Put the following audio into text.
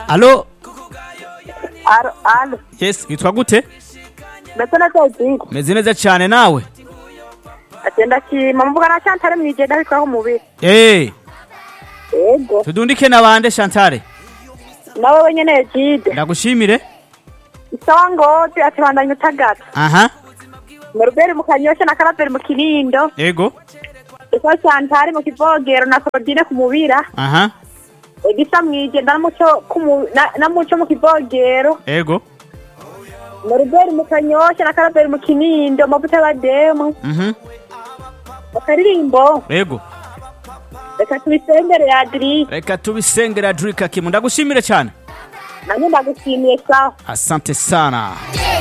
alo Alo, alo. yes witwa gute Mbese na Teddy. meze neza cyane nawe Agenda kima mvuga na Chantal mwijenda bitwaho umubiri. eh Yego. tudundike na bande Chantal Nawe wenyene Jide. ndagushimire Isawa ngote atibandanya utagata. aha Norbert mu kanyosha na Karaberi mu kinindo. ego Isawa Chantal mu kivogero na Claudine ku mubira. aha Egisa mwijenda na muco kumu na, na muco mu kivogero. ego Norbert mu kanyosha na Karaberi mu kinindo mabuta bademu. mhm Akaririmbo. ego Reka tubisengere ya Adri. reka tubisengera Drika Kimu ndagushimire cyane Nanjye ndagushimiye sawa. asante sana